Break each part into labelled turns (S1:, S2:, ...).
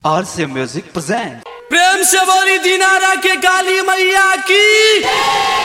S1: RC Music presents.
S2: प्रेम से बोली दिनारा के काली मैया की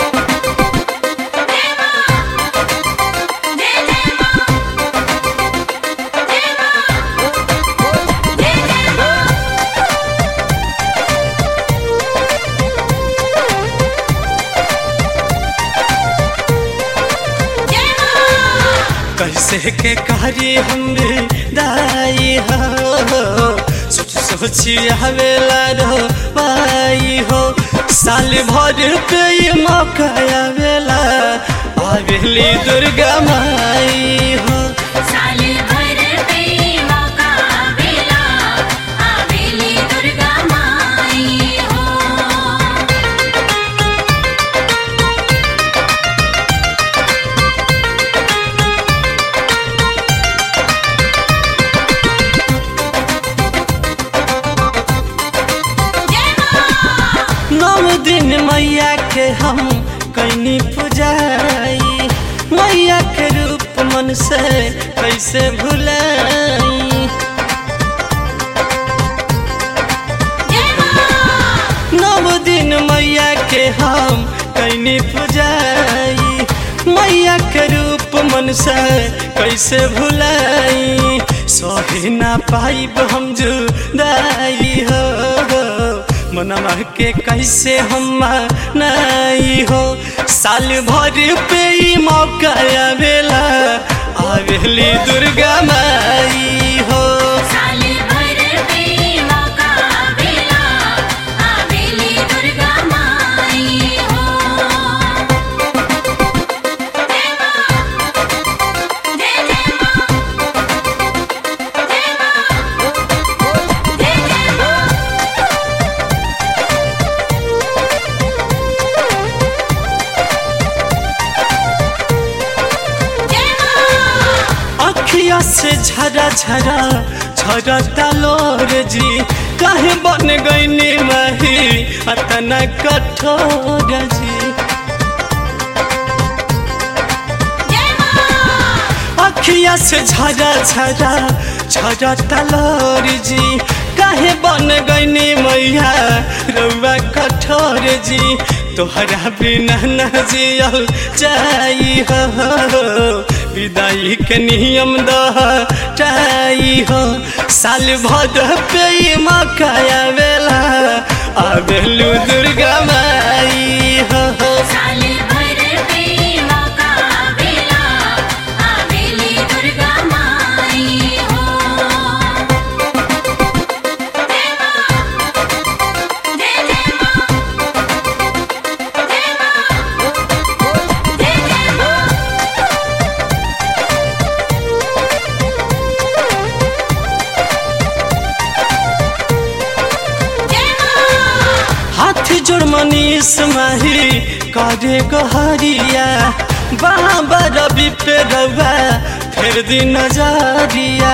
S2: कैसे के कारी हमरे दाई हो सोच सोची आवेला रो पाई हो साल भर पे ये मौका आवेला आवेली दुर्गा माई हो
S3: साले भर पे मौका आवेला आवेली दुर्गा माई हो जय मां
S2: नौ दिन मैया के हम कैनी पुजाई मैया के रूप मन से कैसे भुलाई
S3: जय मां
S2: नव दिन मैया के हम कैनी पुजाई मैया के रूप मन से कैसे भुलाई सही ना पाइब हम जुदाई हो मनवा के कैसे हम नहीं हो साल भर पे ही मौका आवेला आवेली दुर्गा माई हो
S3: साले भर पे मौका आवेला आवेली दुर्गा माई हो जय मां जय जय मां जय मां जय जय मां जय मां
S2: अखिया से झरा झरा झरा तलोर जी काहे बन गईनी माही अतना कठोर जी
S3: जय मां
S2: अखिया से झरा झरा झरा तलोर जी काहे बन गईनी मैया रउआ कठोर जी तोहरा बिना न जियल जाई हो विदाई के नियम दहटाई हो साल भर पे ही मौका आवेला आवेलू दुर्गा माई हो
S3: साले भर पे मौका आवेला आवेली दुर्गा माई हो जय मां जय जय मां जय मां जय जय मां जय मां
S2: हाथ जोड़ मनीष माही करे गहरिया बाबा रवि पे रवा फिर दिन नजरिया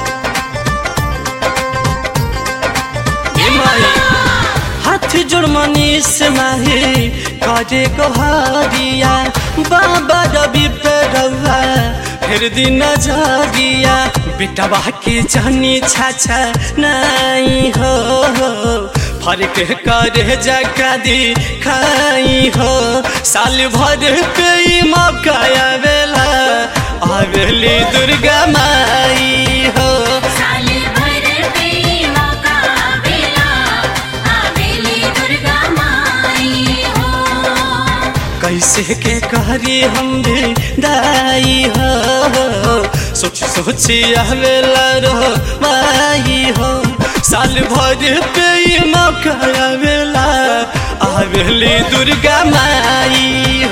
S2: ए माई, हाथ जोड़ मनीष माही करे गहरिया बाबा रवि पे रवा फिर दिन नजरिया बेटवा के जानी छाछा नहीं हो फर्क करे जका दी खाई हो साल भर पे ही मौका आवेला आवेली दुर्गा माई हो
S3: साले भर पे मौका आवेला आवेली दुर्गा माई हो
S2: कैसे के करी हम भी दाई हो सोच सोची आवेला रो माई हो साल भर पे ही मौका आवेला आवेली दुर्गा माई